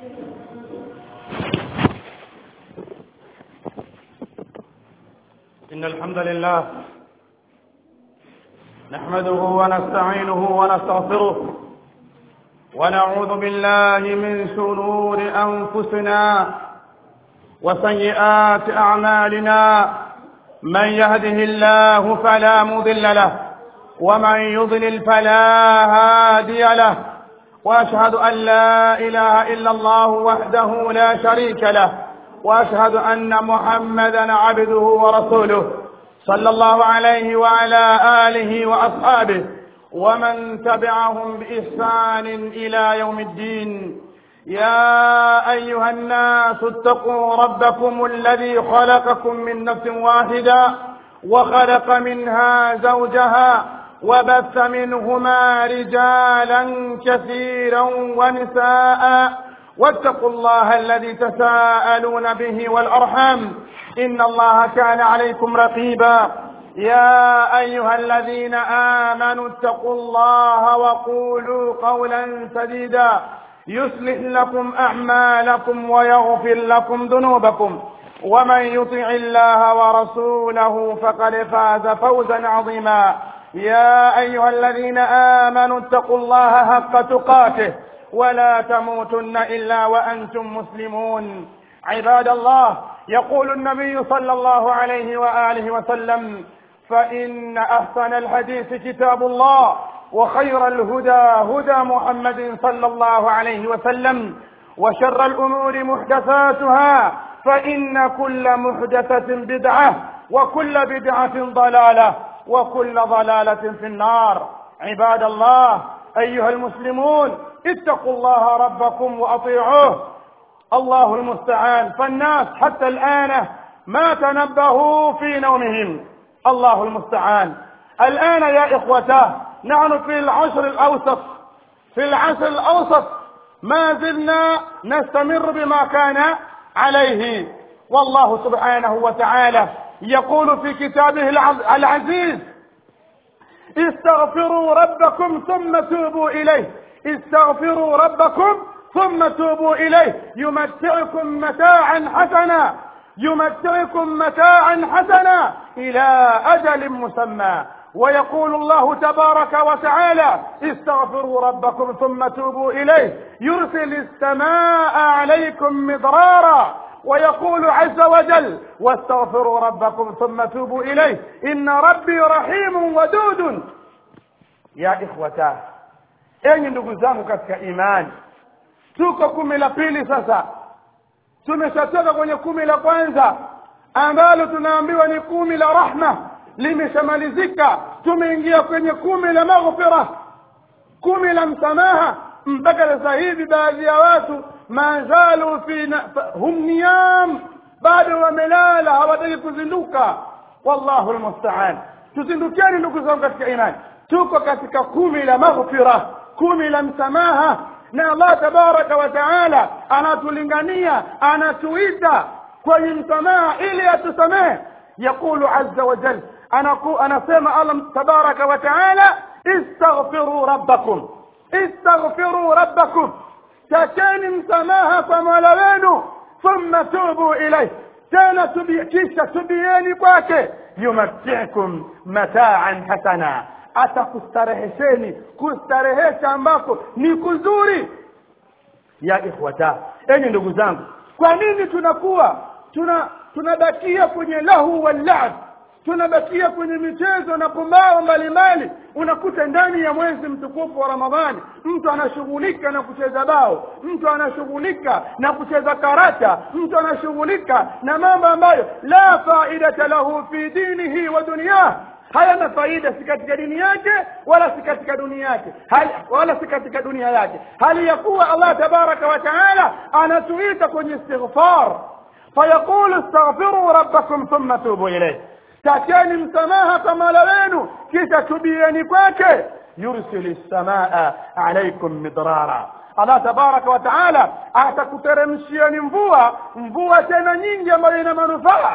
إن الحمد لله نحمده ونستعينه ونستغفره ونعوذ بالله من شرور أنفسنا وسيئات أعمالنا من يهده الله فلا مضل له ومن يضلل فلا هادي له وأشهد أن لا إله إلا الله وحده لا شريك له واشهد ان محمدا عبده ورسوله صلى الله عليه وعلى اله واصحابه ومن تبعهم باحسان الى يوم الدين يا ايها الناس اتقوا ربكم الذي خلقكم من نفس واحده وخلق منها زوجها وبث منهما رجالا كثيرا ونساء واتقوا الله الذي تساءلون به والأرحام إن الله كان عليكم رقيبا يا أيها الذين آمنوا اتقوا الله وقولوا قولا سديدا يصلح لكم أعمالكم ويغفر لكم ذنوبكم ومن يطع الله ورسوله فقد فاز فوزا عظيما يا أيها الذين آمنوا اتقوا الله حق تقاته ولا تموتن الا وانتم مسلمون عباد الله يقول النبي صلى الله عليه واله وسلم فان احسن الحديث كتاب الله وخير الهدى هدى محمد صلى الله عليه وسلم وشر الامور محدثاتها فان كل محدثه بدعه وكل بدعه ضلاله وكل ضلاله في النار عباد الله ايها المسلمون اتقوا الله ربكم واطيعوه الله المستعان فالناس حتى الان ما تنبهوا في نومهم الله المستعان الان يا اخوتاه نحن في العشر الاوسط في العشر الاوسط ما زلنا نستمر بما كان عليه والله سبحانه وتعالى يقول في كتابه العزيز استغفروا ربكم ثم توبوا اليه استغفروا ربكم ثم توبوا اليه يمتعكم متاعا حسنا يمتعكم متاعا حسنا الى اجل مسمى ويقول الله تبارك وتعالى استغفروا ربكم ثم توبوا اليه يرسل السماء عليكم مضرارا ويقول عز وجل واستغفروا ربكم ثم توبوا اليه ان ربي رحيم ودود يا اخوتاه enyi ndugu zangu katika imani tuko kumi la pili sasa tumeshatoka kwenye kumi la kwanza ambalo tunaambiwa ni kumi la rahma limeshamalizika tumeingia kwenye kumi la maghfira kumi la msamaha mpaka sasa hivi baadhi ya watu mazalu fi hum niyam bado wamelala hawataki kuzinduka wallahu lmustaan tuzindukeni ndugu zangu katika imani tuko katika kumi la maghfira kumi la msamaha na allah tabaraka wa taala anatulingania anatuita kwenye msamaha ili atusamehe yaqulu aza wajal anasema allah tabaraka wa taala istaghfiruu rabbakum istaghfiruu rabbakum takeni msamaha kwa mola wenu thumma tubu ilaih tena kisha tubieni kwake yumatikum mataan hasana atakustarehesheni kustarehesha ambako ni kuzuri ya ikhwata enyi ndugu zangu kwa nini tunakuwa tuna tunabakia kwenye lahu wallab tunabakia kwenye michezo na pumbao mbalimbali unakuta ndani ya mwezi mtukufu wa ramadhani mtu anashughulika na kucheza bao mtu anashughulika na kucheza karata mtu anashughulika na mambo ambayo la faidata lahu fi dinihi wa dunyah hayana faida si katika dini yake wala si katika dunia yake hali, wala si katika dunia yake hali ya kuwa allah tabaraka wa taala anatuita kwenye istighfar fayaqulu istaghfiruu rabbakum thumma tubu ilayh takeni msamaha kwa mola wenu kisha tubieni kwake yursili lsamaa alaikum midrara allah tabaraka wa taala atakuteremshieni mvua mvua tena nyingi ambayo ina manufaa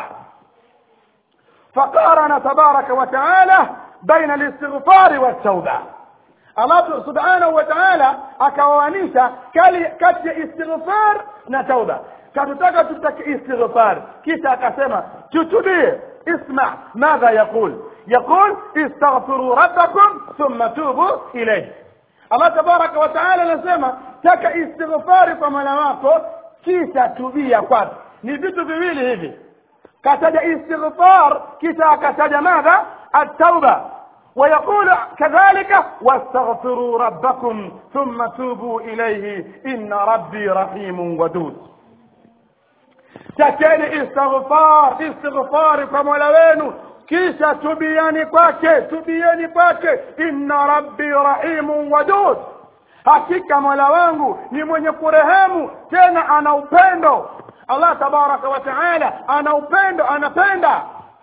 فقارن تبارك وتعالى بين الاستغفار والتوبة allah subhanahu wa taala akaoanisha kati ya istighfar na tauba katutaka tutake istighfar kisha akasema tutubie اسمع ماذا يقول يقول استغفروا ربكم ثم توبوا إليه الله تبارك وتعالى نسمى تك استغفار kwa mola wako kisha tubia kwake ni vitu viwili hivi kataja istighfar kisha akataja madha التوبة ويقول كذلك واستغفروا ربكم ثم توبوا إليه إن ربي رحيم ودود takeni istighfar istighfari kwa mola wenu kisha tubiani kwake tubieni kwake inna rabbi rahimun wadud hakika mola wangu ni mwenye kurehemu tena ana upendo allah tabaraka wa taala ana upendo anapenda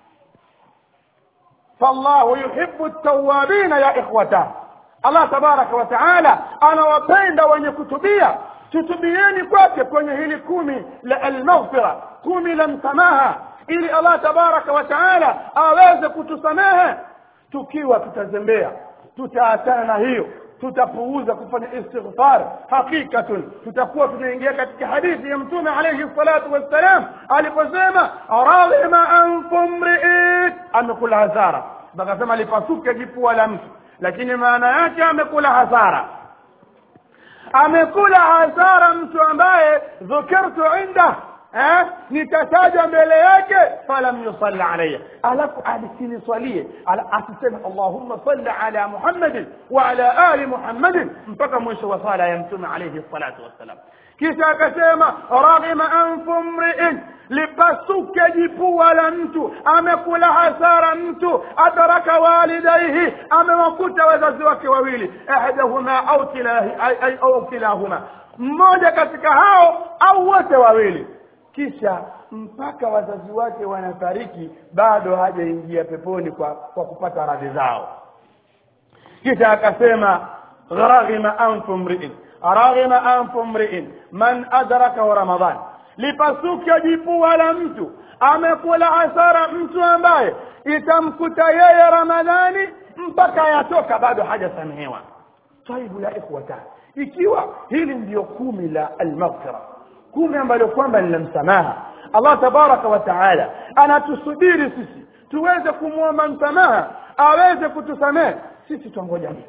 fallahu yuhibu tawabina ya ikhwata allah tabaraka wa taala anawapenda wenye kutubia tutubieni kwake kwenye hili kumi la almaghfira kumi la msamaha ili allah tabaraka wa taala aweze kutusamehe tukiwa tutazembea tutaachana na hiyo tutapuuza kufanya istighfar hakikatun tutakuwa tunaingia katika hadithi ya mtume alayhi salatu wassalam aliposema raghima anfu mriin amekula hasara akasema lipasuke jipua la mtu lakini maana yake amekula hasara amekula hasara mtu ambaye dhukirtu inda eh, nitataja mbele yake falam yusalli alayya alafu asiniswalie ala, asiseme allahumma salli ala muhammadin wa ala ali muhammadin mpaka mwisho wa sala ya mtume alayhi salatu wassalam kisha akasema raghima anfu mriin lipasuke jipua la mtu amekula hasara mtu ataraka walidaihi amewakuta wazazi wake wawili ahdahuma au kilahi au kilahuma mmoja katika hao au wote wawili kisha mpaka wazazi wake wanafariki bado hajaingia peponi kwa, kwa kupata radhi zao kisha akasema raghima anfu mriin raghima anfu mriin man adrakahu ramadan lipasuke jipua la mtu amekula hasara mtu ambaye itamkuta yeye ramadhani mpaka yatoka bado hajasamehewa taibu ya ikhwata ikiwa hili ndiyo kumi la almaghfira kumi ambalo kwamba ni la msamaha allah tabaraka wa taala anatusubiri sisi tuweze kumwomba msamaha aweze kutusamehe sisi twangoja nini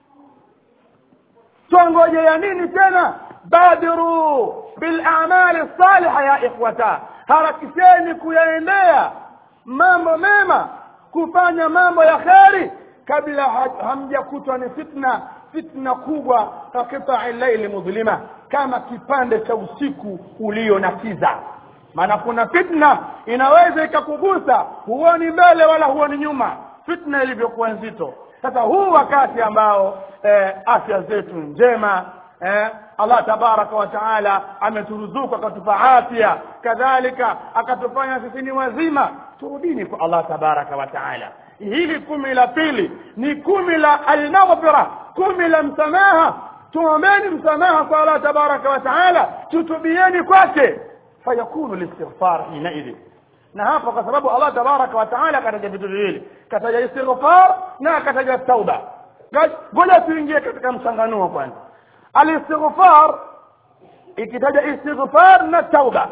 twangojea nini tena badiru bilamali saliha ya ikhwata harakisheni kuyaendea mambo mema kufanya mambo ya kheri kabla hamjakutwa ni fitna fitna kubwa ka kitai laili mudhlima kama kipande cha usiku ulio na kiza maana kuna fitna inaweza ikakugusa huoni mbele wala huoni nyuma fitna ilivyokuwa nzito sasa huu wakati ambao eh, afya zetu njema eh, allah tabaraka wa taala ameturuzuku akatupa afya kadhalika akatufanya sisi ni wazima turudini kwa allah tabaraka wa taala hili kumi la pili ni kumi la almaghfira kumi la msamaha tuombeni msamaha kwa allah tabaraka wa taala tutubieni kwake fayakunu listighfar hinaidhin na hapa kwa sababu allah tabaraka wa taala akataja vitu viwili kataja istighfar na akataja tauba ngoja tuingie katika mchanganuo kwanza alistighfar ikitaja istighfar na tauba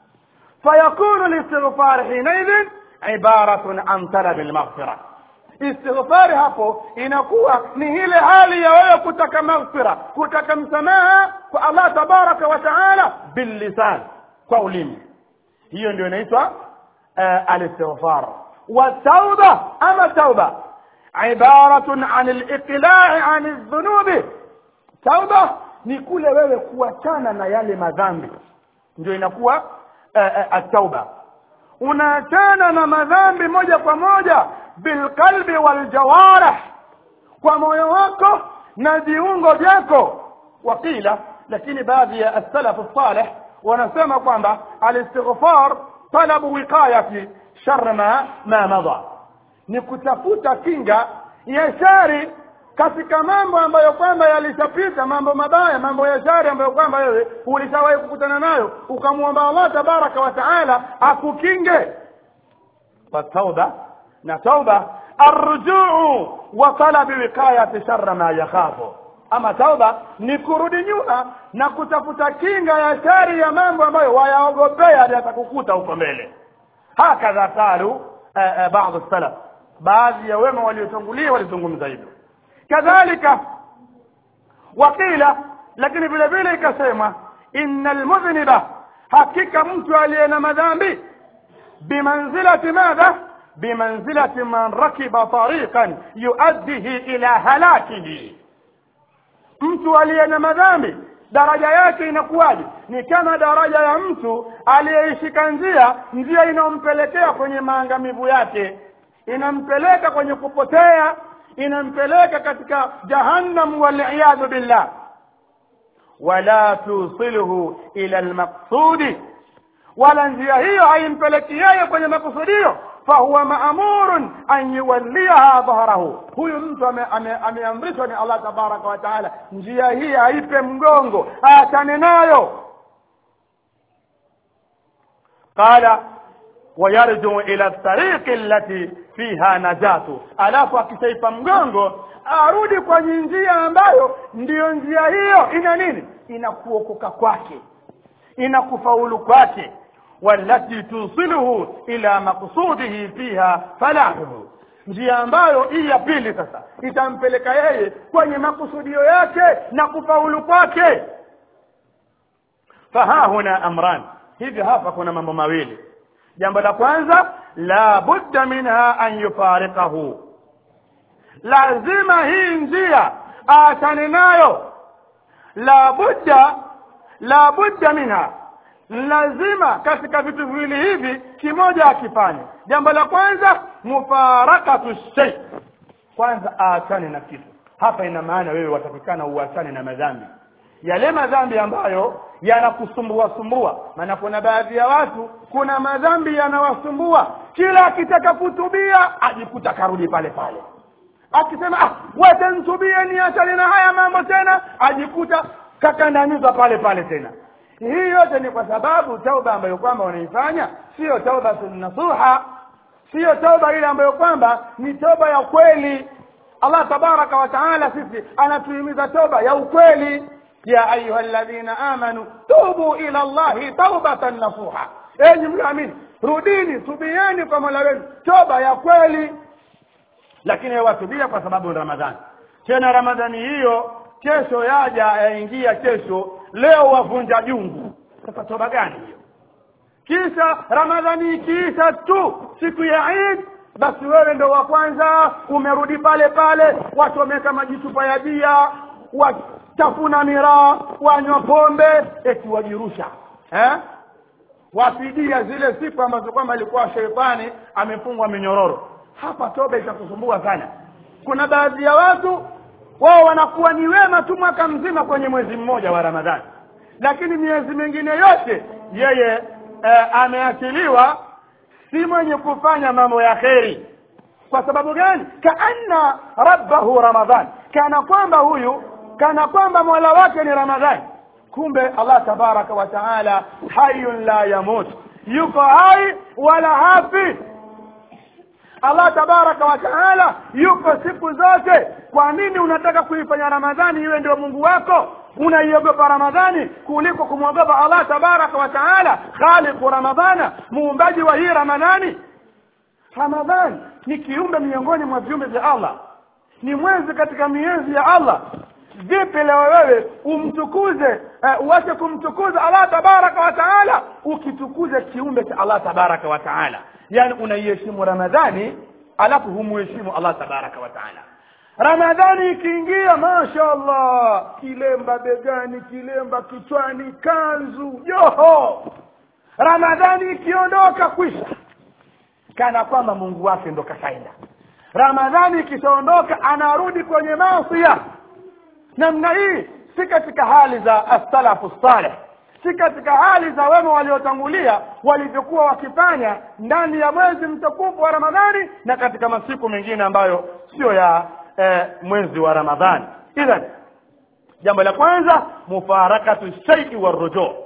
fayakunu listighfar hinaidhin ibaratun an talabi lmaghfira istighfari hapo inakuwa ni ile hali ya wewe kutaka maghfira kutaka msamaha kwa allah tabaraka wa taala billisan kwa ulimi hiyo ndio inaitwa uh, alistighfar والتوبة أما التوبة عبارة عن الإقلاع عن الذنوب توبة ni kule wewe kuachana na yale madhambi ndio inakuwa uh, uh, atauba unaachana na madhambi moja kwa moja bilqalbi waljawarih kwa moyo wako na viungo vyako wakila lakini baadhi ya as-salaf salih wanasema kwamba alistighfar talabu wiqayati shar ma ma madha ni kutafuta kinga ya shari katika mambo ambayo kwamba yalishapita mambo mabaya mambo ya shari ambayo kwamba wewe ulishawahi kukutana nayo ukamwomba Allah tabaraka wa taala akukinge fatauba na tauba arrujuu wa talabi wiqayati sharra ma yakhafu ama tauba ni kurudi nyuma na kutafuta kinga ya shari ya mambo ambayo wayaogopea yatakukuta huko mbele hakadha qalu baadhi salaf baadhi ya wema waliotangulia walizungumza hivyo kadhalika wakila lakini vile vile ikasema inna almudhniba hakika mtu aliye na madhambi bimanzilati madha bimanzilati man rakiba tariqan yuaddihi ila halakihi mtu aliye na madhambi daraja yake inakuwaje ni kama daraja ya mtu aliyeishika njia njia inayompelekea kwenye maangamivu yake inampeleka kwenye kupotea inampeleka katika jahannam waliyadhu billah wala tusilhu ila almaqsudi wala njia hiyo haimpeleki yeye kwenye makusudio fahuwa maamurun an yuwalliha dhahrahu huyu mtu ameamrishwa ni allah tabaraka wa taala njia hii aipe mgongo aachane nayo qala ويرجو إلى الطريق التي فيها نجاته alafu akishaipa mgongo arudi kwenye njia ambayo ndiyo njia hiyo ina nini inakuokoka kwake inakufaulu kwake والتي توصله إلى مقصوده فيها فلاحه njia ambayo hii ya pili sasa itampeleka yeye kwenye makusudio yake na kufaulu kwake fahahuna amran hivyo hapa kuna mambo mawili jambo la kwanza la budda minha an yufariqahu lazima hii njia aachane nayo la budda la budda minha lazima katika vitu viwili hivi kimoja akifanye jambo la kwanza mufarakatu shay kwanza aachane na kitu hapa ina maana wewe watakikana uachane na madhambi yale madhambi ambayo yanakusumbua sumbua maana kuna baadhi ya watu kuna madhambi yanawasumbua kila akitaka kutubia ajikuta karudi pale pale akisema ah wacha nitubie niachane na haya mambo tena ajikuta kakandamizwa pale pale tena hii yote ni kwa sababu tauba ambayo kwamba wanaifanya sio tauba nasuha sio tauba ile ambayo kwamba ni toba ya kweli allah tabaraka wa taala sisi anatuhimiza toba ya ukweli ya ayuha alladhina amanu tubu ila allahi taubatan nasuha enyi mlioamini rudini tubieni kwa mola wenu toba ya kweli lakini watubia kwa sababu ni ramadhani tena ramadhani hiyo kesho yaja yaingia kesho leo wavunja jungu sasa toba gani hiyo kisha ramadhani ikiisha tu siku ya Eid basi wewe ndo wa kwanza umerudi pale pale watu wameweka majichupa ya bia wachafuna miraa wanywa pombe eti wajirusha eh? wapidia zile siku ambazo kwamba ilikuwa sheitani amefungwa minyororo hapa toba itakusumbua sana kuna baadhi ya watu wao wanakuwa ni wema tu mwaka mzima kwenye mwezi mmoja wa ramadhani lakini miezi mingine yote yeye eh, ameachiliwa si mwenye kufanya mambo ya kheri kwa sababu gani kaanna rabbahu ramadhan kana kwamba huyu kana kwamba mola wake ni ramadhani kumbe allah tabaraka wa taala hayun la yamut yuko hai wala hafi allah tabaraka wa taala yuko siku zote kwa nini unataka kuifanya ramadhani iwe ndio mungu wako unaiogopa ramadhani kuliko kumwogopa allah tabaraka wa taala khaliqu ramadhana muumbaji wa hii ramadhani ramadhani ni kiumbe miongoni mwa viumbe vya allah ni mwezi katika miezi ya allah vipi leo wewe umtukuze uh, uache kumtukuza allah tabaraka wa taala ukitukuze kiumbe cha allah tabaraka wa taala yani unaiheshimu ramadhani alafu humuheshimu allah tabaraka wa taala ramadhani ikiingia masha allah kilemba begani kilemba kichwani kanzu joho ramadhani ikiondoka kwisha kana kwamba mungu wake ndo kashaenda ramadhani ikishaondoka anarudi kwenye masia namna hii si katika hali za assalafu saleh si katika hali za wema waliotangulia walivyokuwa wakifanya ndani ya mwezi mtukufu wa ramadhani na katika masiku mengine ambayo sio ya eh, mwezi wa ramadhani idhan jambo la kwanza mufarakatu shaii warujuu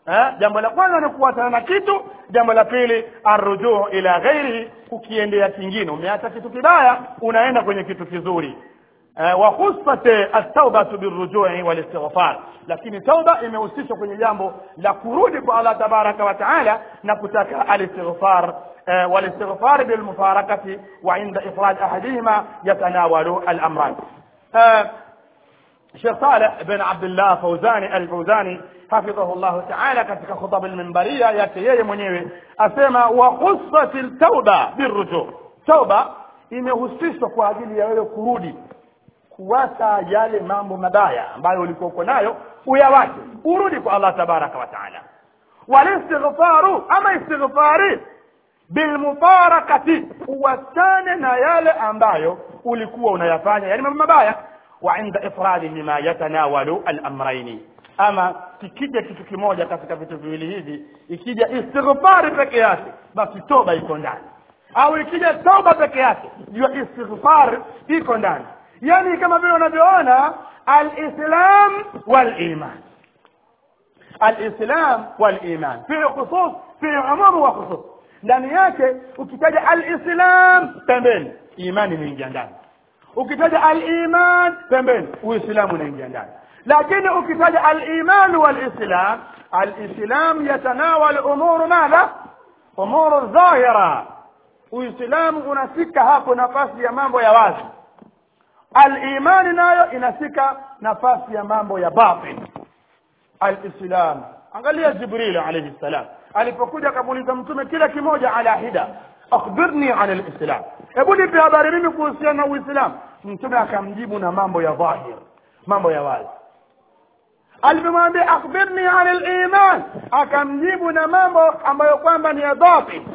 eh? jambo la kwanza ni kuachana na kitu jambo la pili arrujuu ila ghairihi kukiendea kingine umeacha kitu kibaya unaenda kwenye kitu kizuri eh, wa khusat at-taubatu birrujui wal-istighfar lakini tauba imehusishwa kwenye jambo la kurudi kwa Allah tabaraka wa taala na kutaka al-istighfar eh, wal-istighfar bil mufarakati wa inda ifrad ahadihima yatanawalu al-amran eh, Sheikh Saleh bin Abdullah Fauzani al-Fauzani hafidhahu llahu taala katika khutaba almimbaria yake yeye mwenyewe asema wa khussat tauba birruju tauba imehusishwa kwa ajili ya wewe kurudi kuwacha yale mambo mabaya ambayo ulikuwa uko nayo uyawache urudi kwa Allah tabaraka wa taala walistighfaru ama istighfari bilmubarakati uwachane na yale ambayo ulikuwa unayafanya yani mambo mabaya wa inda ifradihima yatanawalu al-amrayni ama kikija kitu kimoja katika vitu viwili hivi ikija istighfari peke yake basi toba iko ndani au ikija toba peke yake jua istighfar iko ndani yani kama vile unavyoona alislam waliman alislam waliman fi khusus fi umum wa khusus ndani yake ukitaja alislam pembeni imani inaingia ndani ukitaja aliman pembeni uislamu unaingia ndani lakini ukitaja aliman walislam alislam yatanawal umuru madha umuru dhahira uislamu unafika hapo nafasi ya mambo ya wazi alimani nayo inafika nafasi ya mambo ya batin alislam angalia jibril alayhi salam alipokuja akamuuliza mtume kila kimoja ala hida akhbirni an alislam hebu nipe habari mimi kuhusiana na uislamu mtume akamjibu na mambo ya dhahir mambo ya wazi alipomwambia akhbirni an aliman akamjibu na mambo ambayo kwamba ni ya batin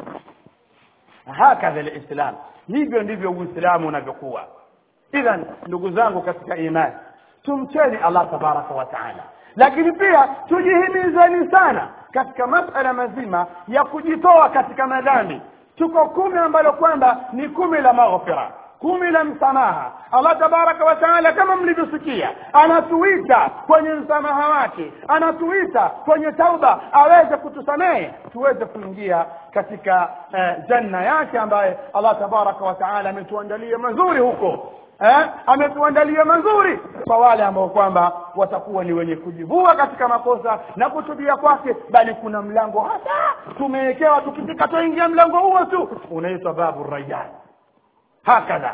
hakadha alislam hivyo ndivyo uislamu unavyokuwa idhan ndugu zangu katika imani tumcheni allah tabaraka wa taala lakini pia tujihimizeni sana katika masala mazima ya kujitoa katika madhambi tuko kumi ambalo kwamba ni kumi la maghfira kumi la msamaha allah tabaraka wa taala kama mlivyosikia anatuita kwenye msamaha wake anatuita kwenye tauba aweze kutusamehe tuweze kuingia katika eh, janna yake ambaye allah tabaraka wa taala ametuandalia mazuri huko eh, ametuandalia mazuri kwa wale ambao kwamba watakuwa ni wenye kujivua katika makosa na kutubia kwake bali kuna mlango hasa tumewekewa tukifika tuingia mlango huo tu unaitwa babu rayyan hakadha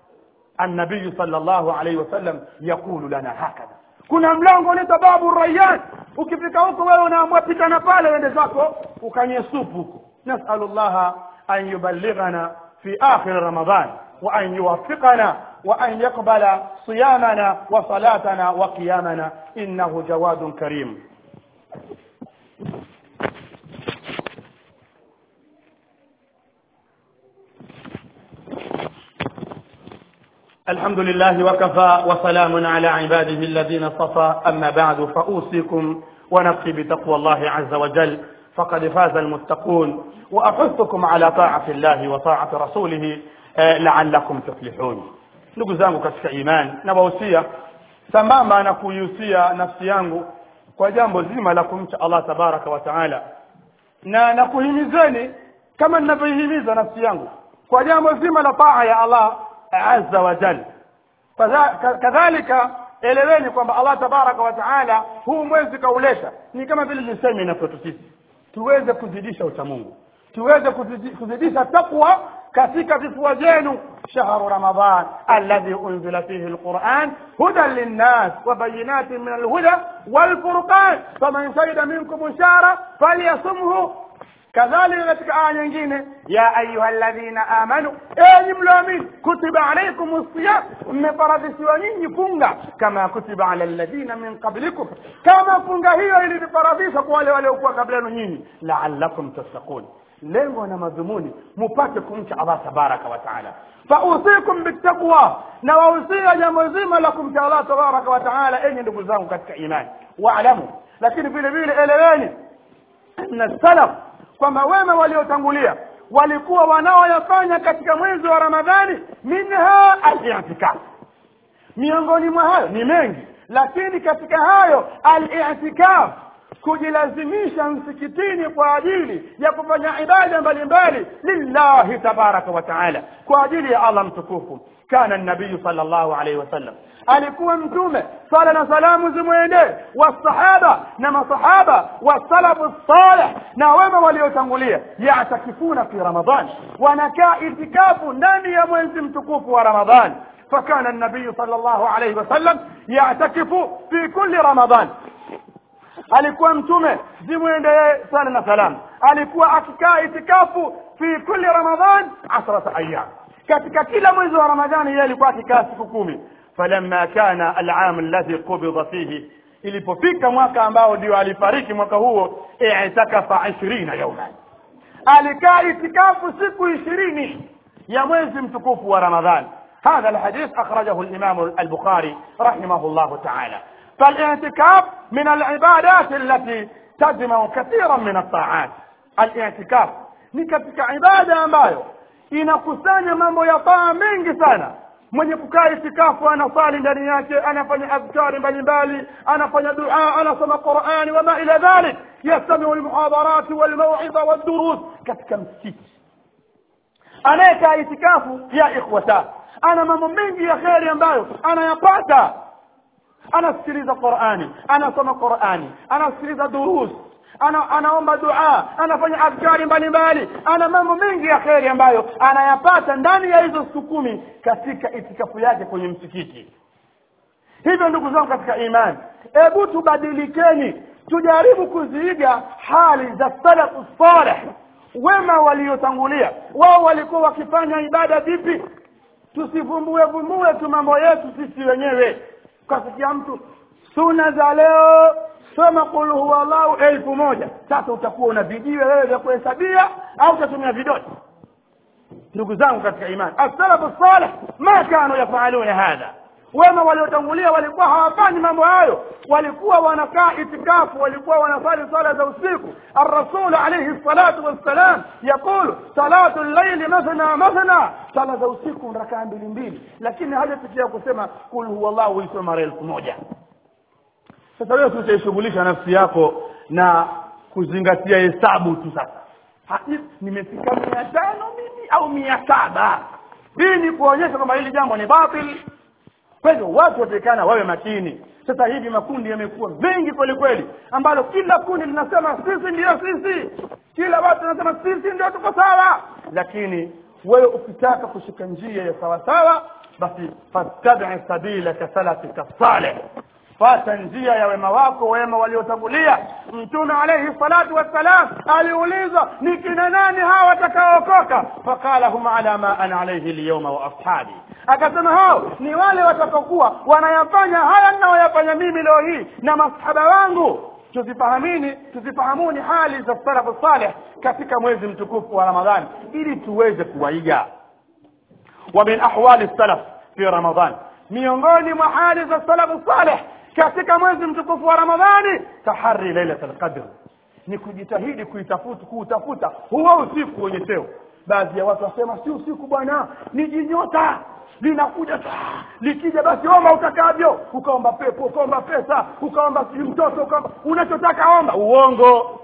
النبي صلى الله عليه وسلم يقول لنا هكذا kuna mlango unaitwa babu rayyan ukifika huko wewe unaamua pitana pale uende zako ukanye supu huko nasalullaha an yuballighana fi akhir ramadan وأن يوفقنا وأن يقبل صيامنا وصلاتنا وقيامنا إنه جواد كريم الحمد لله وكفى وسلام على عباده الذين اصطفى أما بعد فأوصيكم ونفسي بتقوى الله عز وجل فقد فاز المتقون وأحثكم على طاعة الله وطاعة رسوله la'allakum tuflihun ndugu zangu katika imani na wahusia sambamba na kuihusia nafsi yangu kwa jambo zima la kumcha Allah tabaraka wa taala na na kuhimizeni kama ninavyoihimiza nafsi yangu kwa jambo zima la taa ya Allah azza wa jalla kadhalika eleweni kwamba Allah tabaraka wa taala huu mwezi kauleta ni kama vile niseme inavyotu sisi tuweze kuzidisha uchamungu tuweze kuzidisha takwa katika vifua vyenu shahru ramadan alladhi unzila fihi alquran hudan linnas wa bayinatin min alhuda walfurqan faman shahida minkum shahra falyasumhu kadhalika katika aya nyingine ya ayuha alladhina amanu enyi mlioamini kutiba alaikum siyam mmefaradhishiwa nyinyi funga kama kutiba ala alladhina min qablikum kama funga hiyo ilivyofaradhishwa kwa wale waliokuwa kabla yenu nyinyi la'allakum tattaqun lengo na madhumuni mupate kumcha Allah tabaraka wa taala fausikum bittaqwa na wahusia jambo zima la kumcha Allah tabaraka wa taala enyi ndugu zangu katika imani waalamu lakini vile vile eleweni na salaf kwamba wema waliotangulia walikuwa wanaoyafanya katika mwezi wa ramadhani minha al-i'tikaf miongoni mwa hayo ni mengi lakini katika hayo al-i'tikaf kujilazimisha msikitini kwa ajili ya kufanya ibada mbalimbali lillahi tabaraka wa taala kwa ajili ya allah mtukufu kana nabiyu sal llahu alaihi wasallam alikuwa mtume sala na salamu zimwendee wasahaba na masahaba wasalafu saleh na wema waliotangulia yatakifuna fi ramadan wanakaa itikafu ndani ya mwezi mtukufu wa ramadhan فكان النبي صلى الله عليه وسلم يعتكف في كل رمضان alikuwa mtume zimwendee sana na salam alikuwa akikaa itikafu fi kulli ramadhan asrata ayyam katika kila mwezi wa ramadhani yeye alikuwa akikaa siku kumi falamma kana al'am alladhi qubida fihi ilipofika mwaka ambao ndio alifariki mwaka huo i'takafa 20 yawman alikaa itikafu siku 20 ya mwezi mtukufu wa ramadhani هذا الحديث أخرجه الإمام البخاري رحمه الله تعالى فالاعتكاف من العبادات التي تجمع كثيرا من الطاعات الاعتكاف ni katika ibada ambayo inakusanya mambo ya taa mengi sana mwenye kukaa itikafu anasali ndani yake anafanya adhkari mbalimbali anafanya dua anasoma qurani wama ila dhalik yastamiu lmuhadharati walmauidha waldurus katika msikiti anayekaa itikafu ya ikhwata ana mambo mengi ya kheri ambayo anayapata anasikiliza qurani anasoma qurani anasikiliza durus ana, anaomba dua anafanya adhkari mbalimbali ana mambo mengi ya kheri ambayo anayapata ndani ya hizo siku kumi katika itikafu yake kwenye msikiti hivyo ndugu zangu katika imani hebu tubadilikeni tujaribu kuziiga hali za salafu saleh wema waliotangulia wao walikuwa wakifanya ibada vipi tusivumbue vumbue tu mambo yetu sisi wenyewe kasikia mtu suna za leo soma kul huwa llahu elfu moja sasa utakuwa una vijiwe wewe vya kuhesabia au utatumia vidoti ndugu zangu katika imani assalafu saleh ma kanu yafaluna hadha wema waliotangulia walikuwa hawafanyi mambo hayo walikuwa wanakaa itikafu walikuwa wanasali sala za usiku الرسول عليه الصلاة والسلام يقول صلاة الليل مثنى مثنى sala za usiku rakaa mbili mbili lakini hajafikia kusema kul huwa llahu uisome mara elfu moja sasa wewe tutaishughulisha nafsi yako na kuzingatia hesabu tu sasa Ha, nimefika mia tano mimi au mia saba hii ni kuonyesha kwamba hili jambo ni batil kwa hivyo watu watakana wawe makini sasa hivi makundi yamekuwa mengi kweli kweli ambalo kila kundi linasema sisi ndiyo sisi kila watu wanasema sisi ndio tuko sawa lakini wewe ukitaka kushika njia ya sawasawa basi fattabi sabilaka salafika saleh fata njia ya wema wako wema waliotangulia mtume alayhi salatu wassalam aliulizwa ni kina nani hawa watakaookoka faqala hum ala ma ana alayhi alyawma wa ashabi akasema hao ni wale watakaokuwa wanayafanya haya ninayoyafanya mimi leo hii na masahaba wangu tuzifahamini tuzifahamuni hali za salafu saleh katika mwezi mtukufu wa ramadhani ili tuweze kuwaiga wa min ahwali salaf fi ramadhan miongoni mwa hali za salafu saleh katika mwezi mtukufu wa ramadhani tahari lailat alqadr ni kujitahidi kuitafuta kuutafuta huo usiku wenye cheo baadhi ya watu wasema si usiku bwana ni jinyota linakuja saa likija basi omba utakavyo ukaomba pepo ukaomba pesa ukaomba si mtoto ukaomba unachotaka omba uongo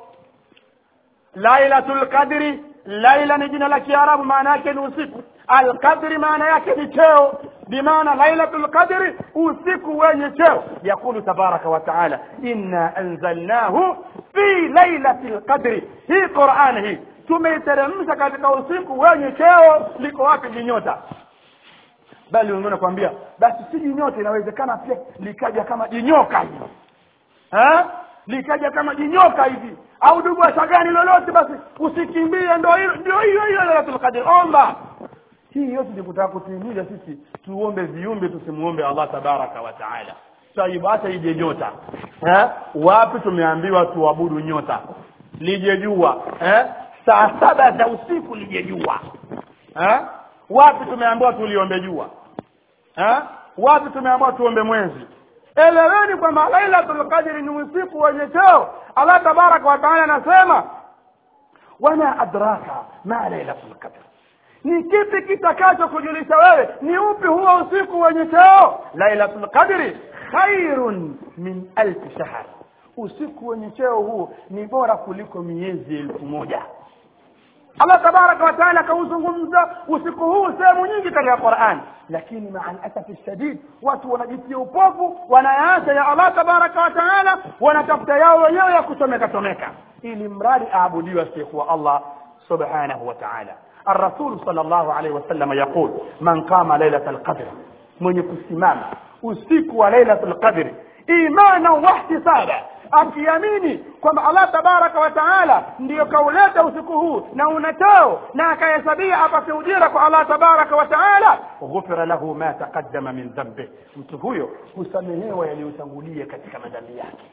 lailatul qadri laila ni jina la kiarabu maana yake ni usiku alqadri maana yake ni cheo bimaana lailatul qadri usiku wenye cheo yakulu tabaraka wa taala inna anzalnahu fi lailatil qadri hii qurani hii tumeiteremsha katika usiku wenye cheo liko wapi jinyota bali wengine kwambia basi si jinyota inawezekana pia likaja kama jinyoka hivi eh likaja kama jinyoka hivi au dugu shagani lolote basi usikimbie ndio hilo ndio hiyo hiyo lailatul qadr omba hii yote ni kutaka kutuhimiza sisi tuombe viumbe tusimuombe Allah tabaraka wa taala taibu hata ije nyota eh wapi tumeambiwa tuabudu nyota lije jua eh saa saba za usiku lije jua eh wapi tumeambiwa tuliombe jua eh wapi tumeambiwa tuombe mwezi eleweni kwamba lailatul qadri ni usiku wenye cheo Allah tabaraka wa taala anasema wama adraka ma lailatul qadr ni kipi kitakacho kujulisha wewe ni upi huo usiku wenye cheo lailatul qadri khairun min alf shahr usiku wenye cheo huu ni bora kuliko miezi elfu moja allah tabaraka wataala akauzungumza usiku huu sehemu nyingi katika quran lakini maa lasafi shadid watu wanajitia upofu wanayaacha ya allah tabaraka wataala wanatafuta yao wenyewe ya kusomeka someka ili mradi aabudiwe asiyekuwa allah subhanahu wa taala الرسول صلى الله عليه وسلم يقول من قام ليلة القدر من يكسمام usiku wa lailatul qadri imana wahtisaba akiamini kwamba allah tabaraka wa taala ndiyo kauleta usiku huu na unatao na akahesabia apate ujira kwa allah tabaraka wa taala ghufira lahu ma taqaddama min dhambi mtu huyo husamehewa yaliyotangulia katika madhambi yake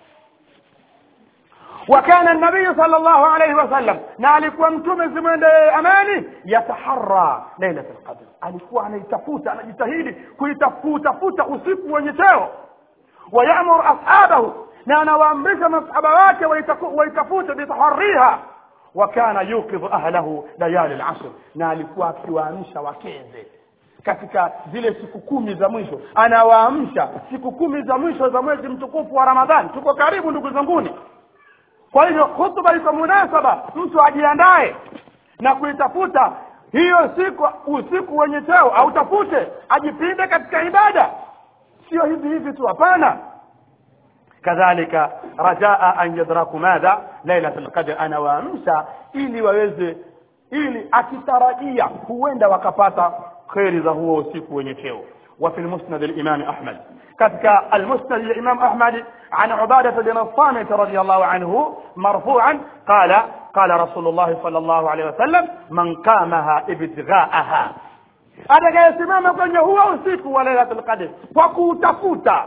وكان النبي صلى الله عليه وسلم na alikuwa mtume zimwendee amani yataharra lailatul qadr alikuwa anaitafuta anajitahidi kuitafuta usiku wenye cheo wayamuru ashabahu na anawaamrisha masahaba wake waitafute bitahariha wakana yukidhu ahlahu layali lashr na alikuwa akiwaamsha wakeze katika zile siku kumi za mwisho anawaamsha siku kumi za mwisho za mwezi mtukufu wa ramadhani tuko karibu ndugu zanguni kwa hivyo hutuba iko munasaba mtu ajiandae na kuitafuta hiyo siku usiku wenye cheo autafute ajipinde katika ibada sio hivi hivi tu hapana kadhalika rajaa an yadraku madha lailatul qadr anawaamsha ili waweze ili akitarajia huenda wakapata kheri za huo usiku wenye cheo وفي المسند الإمام أحمد كذلك المسند الإمام أحمد عن عبادة بن الصامت رضي الله عنه مرفوعا قال قال رسول الله صلى الله عليه وسلم من قامها ابتغاءها atakayesimama kwenye huo usiku wa lailatul qadr kwa kuutafuta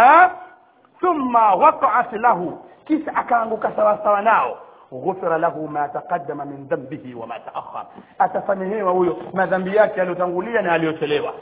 thumma waqa'at lahu kisha akaanguka sawasawa nao ghufira lahu ma taqaddama min dhanbihi wa ma ta'akhkhar atasamehewa huyo madhambi yake yaliyotangulia na aliyochelewa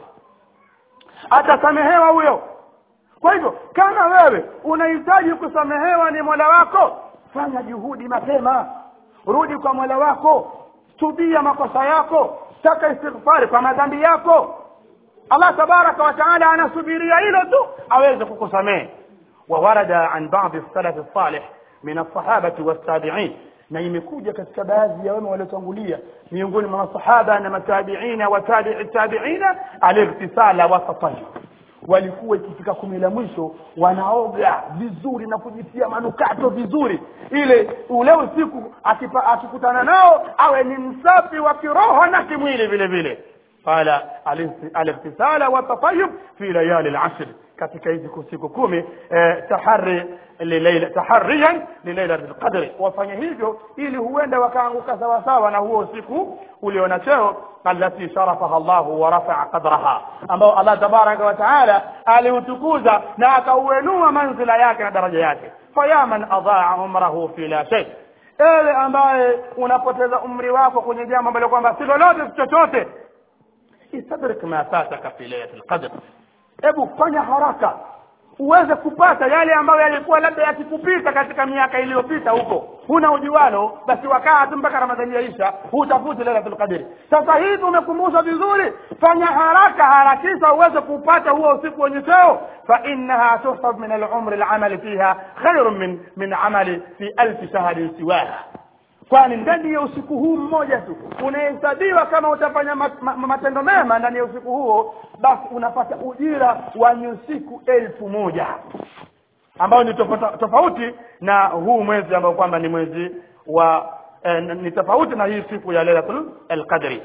atasamehewa huyo kwa hivyo kama wewe unahitaji kusamehewa ni mola wako fanya juhudi mapema rudi kwa mola wako tubia makosa yako taka istighfari kwa madhambi yako allah tabaraka wa taala anasubiria hilo tu aweze kukusamehe وورد عن بعض السلف الصالح من الصحابة والتابعين na imekuja katika baadhi ya wema waliotangulia miongoni mwa masahaba na matabiina wa tabi'i tabiina alightisala wa tatahhur walikuwa ikifika kumi la mwisho wanaoga vizuri na kujitia manukato vizuri ile ule usiku akipa, akikutana nao awe ni msafi wa kiroho na kimwili vile vile qala alightisala wa tatahhur fi layali al-ashr katika hizi siku kumi eh, tahari lilaila tahariyan lilailatul qadri wafanye hivyo ili huenda wakaanguka sawa sawa na huo usiku uliona cheo allati sharafaha Allah wa rafa'a qadraha ambao Allah tabaraka wa taala aliutukuza na akauenua manzila yake na daraja yake faya man adaa umrahu fi la shay ewe ambaye unapoteza umri wako kwenye jambo ambalo kwamba si lolote si chochote istadrik ma fataka fi lailatul qadr hebu fanya haraka uweze kupata yale ambayo yalikuwa labda yakikupita katika miaka iliyopita huko huna ujualo basi wakaa tu mpaka ramadhani yaisha hutafuti lailatul qadri sasa hivi umekumbushwa vizuri fanya haraka harakisha uweze kupata huo usiku wenye cheo fa innaha tuhsab min al-umri al-amali fiha khairun min min amali fi alf shahrin siwaha kwani ndani ya usiku huu mmoja tu unahesabiwa kama utafanya matendo mema ndani ya usiku huo basi unapata ujira wa usiku elfu moja ambao ni tofauti na huu mwezi ambao kwamba ni mwezi wa eh, ni tofauti na hii siku ya lailatul qadri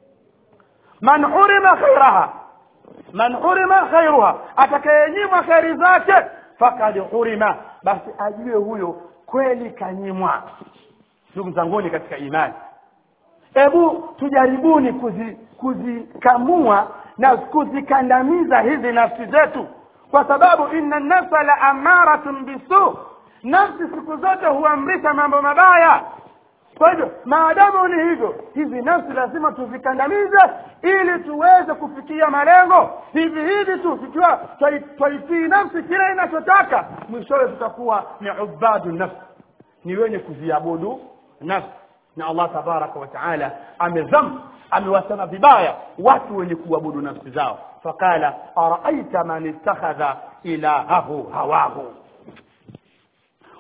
man hurima khairaha man hurima khairuha atakayenyimwa khairi zake fakad hurima basi ajue huyo kweli kanyimwa ndugu zanguni katika imani hebu tujaribuni kuzi, kuzikamua na kuzikandamiza hizi nafsi zetu kwa sababu inna nafsa la amaratun bisu nafsi siku zote huamrisha mambo mabaya kwa hivyo maadamu ni hivyo hizi nafsi lazima tuzikandamize ili tuweze kufikia malengo hivi hivi tu tukiwa twaitii nafsi kile inachotaka mwishowe tutakuwa ni ubadu nafsi ni wenye kuziabudu nafsi na Allah tabaraka wa taala amezam amewasema vibaya watu wenye kuabudu nafsi zao faqala araaita man ittakhadha ilahahu hawahu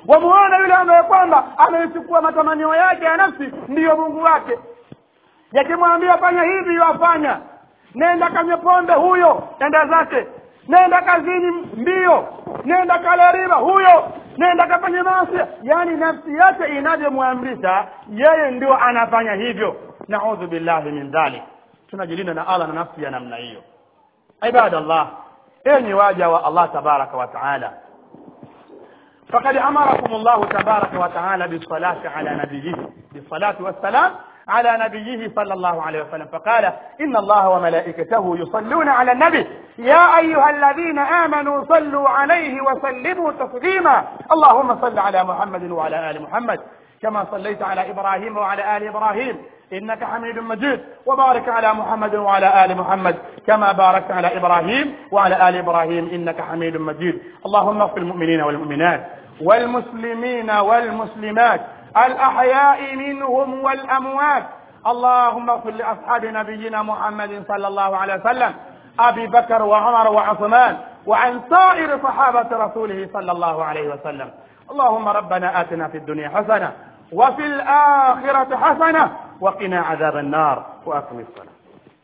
wamuona yule ambaye kwamba ameichukua matamanio yake ya nafsi ndiyo mungu wake yakimwambia fanya hivi yafanya nenda kanywe pombe huyo enda zake nenda kazini mbio nenda kale riba huyo nenda kafanye maasi yaani nafsi yake inavyomwamrisha yeye ndio anafanya hivyo naudhu billahi min dhalik tunajilinda na allah na nafsi ya namna hiyo ibadallah enyi waja wa allah tabaraka wa taala فقد أمركم الله تبارك وتعالى بالصلاة على نبيه بالصلاة والسلام على نبيه صلى الله عليه وسلم فقال إن الله وملائكته يصلون على النبي يا أيها الذين آمنوا صلوا عليه وسلموا تسليما اللهم صل على محمد وعلى آل محمد كما صليت على إبراهيم وعلى آل إبراهيم إنك حميد مجيد وبارك على محمد وعلى آل محمد كما باركت على إبراهيم وعلى آل إبراهيم إنك حميد مجيد اللهم اغفر المؤمنين والمؤمنات والمسلمين والمسلمات الأحياء منهم والأموات اللهم اغفر لأصحاب نبينا محمد صلى الله عليه وسلم أبي بكر وعمر وعثمان وعن سائر صحابة رسوله صلى الله عليه وسلم اللهم ربنا آتنا في الدنيا حسنة وفي الآخرة حسنة وقنا عذاب النار وأقم الصلاة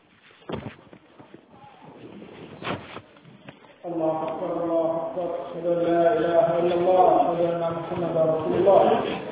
الله أكبر الله أكبر أشهد أن لا إله إلا الله أشهد أن محمدا رسول الله